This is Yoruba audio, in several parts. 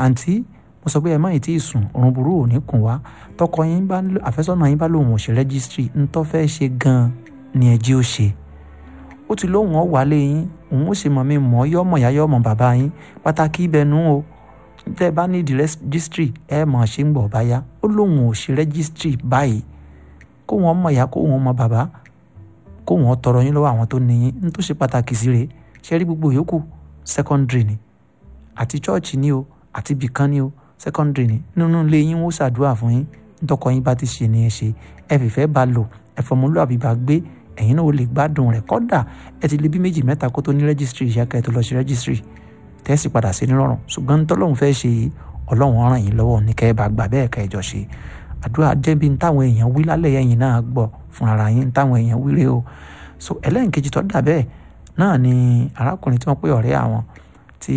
àǹtí mo sọ pé ẹ má ì tí ì sùn òrùn burú ò ní kùn wá tọkọ yín bá àfẹ́sọ́nà yín bá lòun ò ṣe rẹ́gísítírì ń tọ́ fẹ́ ṣe gan-an ni ẹ jí ó ṣe ó ti lóun ọ̀ wálé yín òun ó sì mọ̀ mi mọ̀ yọ́ mọ̀ yá yọ́ mọ̀ bàbá yín pàtàkì ibẹ̀ nù o tẹ́ ẹ bá ní ìdí rẹ́gísítírì ẹ mọ̀ ṣe ń gbọ̀ báyá ó lóun ò ṣe rẹ́gísítírì báyìí kó wọn mọ̀ yá kó wọn mọ̀ bàbá kó wọn tọrọ yín lọ́wọ́ àwọn tó ní yín ní tó ṣe pàtàkì sí rèé ṣe rí gbogbo yòókù secondary ni àti chọ́ọ̀chì ni o àti bìkan ni o secondary ni nínú ilé yín wọ́n ṣàdúrà fún yín ntọ́kọ yín bá ti ṣe ni ẹ ṣe ẹ fìfẹ́ bá lò ẹ fọmọlúwàbí bá gbé ẹ̀yin náà ó lè gbádùn rẹ̀ kọ́dà ẹ ti lè bí méjì mẹ́ta kó tó ní rẹ́gísítírì ìyá kẹ́ ẹ tó lọ sí rẹ́gísítírì tẹ́sí padà sí nírọ̀rùn ṣùgbọ́n ntọ́lọ́hún fẹ́ ṣe yìí ọlọ́run ràn yín lọ́wọ́ ní kẹ́ ẹ bá gbà bẹ́ẹ̀ kẹ́ ẹ jọ ṣe àdúrà jẹ́bi táwọn èèyàn wí lálẹ́ yẹn náà gbọ́ fún ara yín táwọn èèyàn wí rèé o so ẹlẹ́nkejì tó dà bẹ́ẹ̀ náà ni arákùnrin tí wọ́n pè ọ̀rẹ́ àwọn tí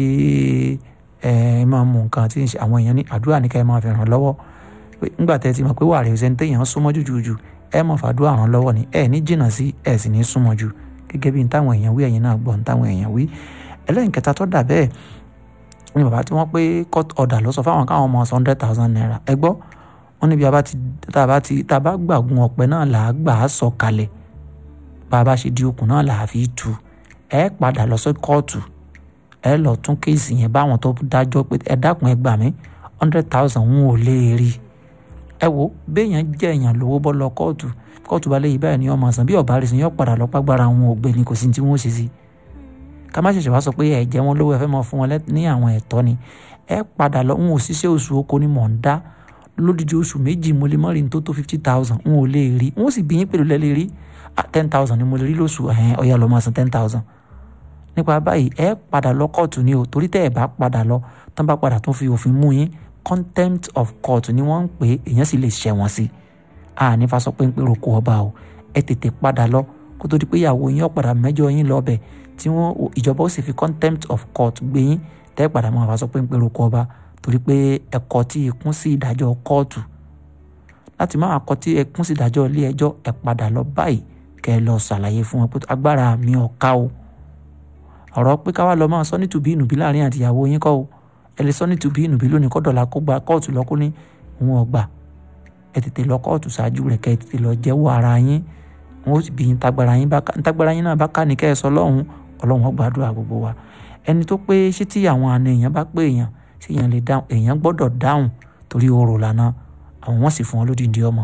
ẹ máa mú nǹkan tí àwọn èèyàn ní àdúrà ní ká ẹ máa fi ràn lọ́wọ́ pé ńgbà tẹ́ ti mọ̀ pé wà rẹ̀ ṣe ń téèyàn súnmọ́ jùjùjù ẹ máa fàdúrà ràn lọ́wọ́ ni ẹ ní jìnnà sí ẹ sì ní súnmọ́ jù gẹ́gẹ́ bí táwọn èèyàn wí ẹ̀yin náà gbọ́ táwọn èèyàn wí ẹlẹ́nkẹta tó dà bẹ́ẹ̀ ni bàbá tí wọ́n pé court order ló sọ fáwọn káwọn ọmọ hundred thousand naira ẹ gbọ́ wọ́n níbi tá a bá ti tá a bá gbàgun ọ̀pẹ náà là á gbà á sọ kalẹ̀ bá a bá ṣe di okùn náà là á fi tu ẹ padà lọ sí kóòtù ẹ lọ tún kéèsì yẹn báwọn tó dájọ́ pé ẹ dákun ẹ gbà mí hundred thousand ń ò lè rí ẹ wo béèyàn jẹ́ èèyàn lówó bọ́ lọ kóòtù kóòtù bá léyìí báyìí ni ọmọ sàn bí ọ̀bá rí sí yọ padà lọ pàgbára wọn ò gbé ni kò sí tí wọ́n ṣe sí ká má ṣẹ̀ṣẹ̀ wá sọ pé ẹ jẹ́ wọn lówó ẹ fẹ́ mọ fún wọn ní àwọn ẹ̀tọ́ ni ẹ padà lọ ń ò ṣiṣẹ́ oṣù oko ni mò ń dá lódìdí oṣù méjì mo lè mọ́ rí ní tó tó fifty thousand n ò lè rí n ó sì bí yín pẹ̀lú lẹ́lẹ́ rí ten thousand ni mo lè rí lóṣù ẹ̀hẹ́n ọ̀yà lọ́ máa san ten thousand nípa báyìí ẹ padà lọ kóòtù ni o torí tẹ́ ẹ bá padà lọ tán bá padà tún fi òfin mú yín contempt of court ni wọ́n ń pè é èèyàn sì lè ṣẹ̀wọ̀n sí i a ní fa sọ pé ń pè roko ọba o ẹ tètè padà lọ kó tó di pé ìyàwó yín ọ̀padà mẹ́jọ yín lọ bẹ̀ tí wọ́n ìjọba ó sì fi contempt of court gbé yín tẹ́ ẹ padà máa fa sọ pé ń pè roko ọba torí pé ẹ̀kọ́ tí ikún sí ìdájọ́ kóòtù láti máa kọ́ tí ẹkún sí ìdájọ́ ilé ẹjọ́ ẹ padà lọ báyìí kẹ́ ẹ lọ ṣàlàyé fún wọn pé agbára mi ò ká o ọ̀rọ̀ pé káwá lọ máa sọ ní tùbí ìnùbí láàrin àtìyàwó yín kọ́ o ẹ lè sọ ní tùbí ìnùbí lónìí kọ́ dọ̀là kó gba kóòtù lọ kó ní òun ọgbà ẹ tètè lọ kóòtù ṣáájú rẹ̀ kẹ́ ẹ tètè lọ jẹ́wọ́ ara yín wọn ó sì bí yín tagbára yín bá tagbára yín náà bá ká ní kẹ́ ẹ sọ lọ́hùn ọlọ́run ó gbàdúrà gbogbo wa ẹni tó pé ṣé tí àwọn àna èèyàn bá pé èèyàn ṣé èèyàn lè dáhùn èèyàn gbọ́dọ̀ dáhùn torí orò lànà àwọn wọn sì fún wọn lódìndí ọmọ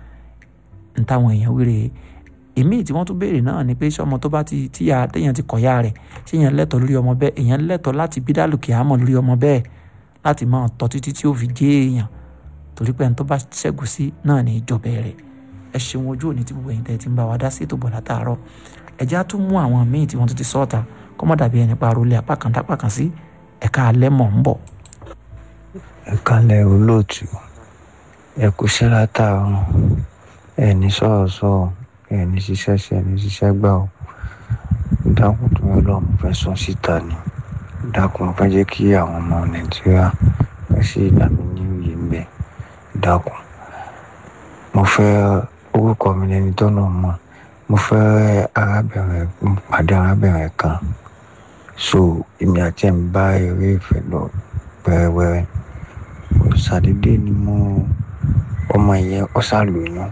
n táwọn èèyàn wéré èmi tí wọ́n tún béèrè náà ni pé ṣé ọmọ tó bá ti tíya téèyàn ti kọ̀yà rẹ̀ ṣé èèyàn lẹ́tọ̀ọ́ lórí ọmọ bẹ́ẹ̀ èèyàn lẹ́tọ̀ọ́ láti bí dálùkì àmọ́ lórí ọmọ bẹ́ẹ̀ láti máa tọ́ títí tí ó fi jẹ́ èèyàn torí pé ẹni tó bá ṣẹ́gun sí náà ní ìjọba rẹ̀ ẹ ṣeun ojú òní tí gbogbo ẹ̀yin tẹ́ ti ń bá wa dá sí ètò bọ̀ látàárọ̀ ẹ̀jẹ̀ á tún mú àwọn míì tí wọ́n tún ti sọ́ọ̀ta kọ́ mọ́ dàbí ẹni pa àròlé apá kan dápá kan sí ẹ̀ka alẹ́ mọ̀ ń bọ̀. ẹ̀ka lẹ̀ olóòtú ẹ kú sí látàárọ̀ ẹ̀ ní sọ̀rọ̀ sọ̀rọ̀ ẹ̀ ní ṣiṣẹ́ ṣe ẹ̀ ní ṣiṣẹ́ gbà ó dákun tó yọ lọ́mú fẹ́ sọ síta ni dákun fẹ́ jẹ́ kí àwọn ọmọ nàìjíríà ẹ sì dàmí ní òye ń bẹ̀ dákun mo fẹ́ orúkọ mi lẹni tọ́nà mọ̀ mo fẹ́ arábìnrin pàdé arábìnrin kan so èmi àti ẹ̀ ń bá eré ìfẹ́ lọ wẹ́rẹ́wẹ́rẹ́ ṣàdédé ni mo ọmọ yẹn ó ṣá lóyún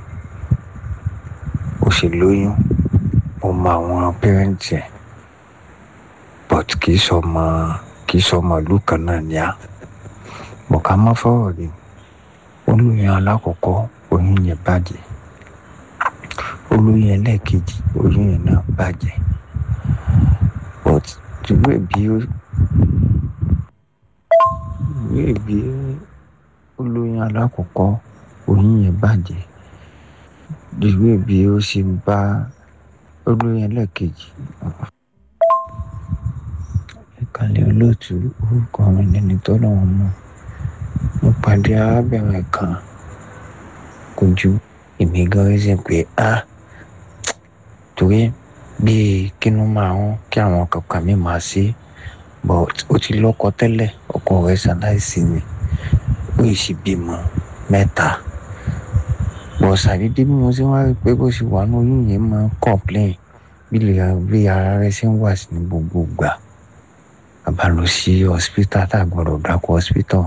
ó sì lóyún mo mọ àwọn pẹ́rẹ́ǹtì ẹ̀ but kì í sọmọ kì í sọmọ ìlú kan náà ní a bọ̀ká má fọ̀rọ̀ ni olóyún alákọ̀ọ́kọ́ oyún yẹn bàjẹ́ olóyún ẹlẹ́ẹ̀kejì oyún yẹn náà bàjẹ́ but ìwé bí ó ìwé bí olóyún alákọ̀ọ́kọ́ oyún yẹn bàjẹ́ ìwé bí ó ṣe bá olóyún ẹlẹ́ẹ̀kejì ìkàlẹ̀ olóòtú orúkọ mi lẹni tọ́lọ́run mọ̀ mo pàdé arábìnrin kan kò ju èmi gan rí sí pé a torí bíi kínú máa ń kí àwọn kankan mi máa ṣe but ó ti lọ́kọ tẹ́lẹ̀ ọkọ rẹ̀ ṣaláìsí ni ó sì bímọ mẹ́ta bọ̀ ṣàdédé bí mo ṣe wá rí pé bó ṣe wà ní oyún yẹn máa ń complain bí ara rẹ̀ ṣe ń wà sí ní gbogbo ìgbà a bá lọ sí hospital tá a gbọ́dọ̀ dákọ̀ hospital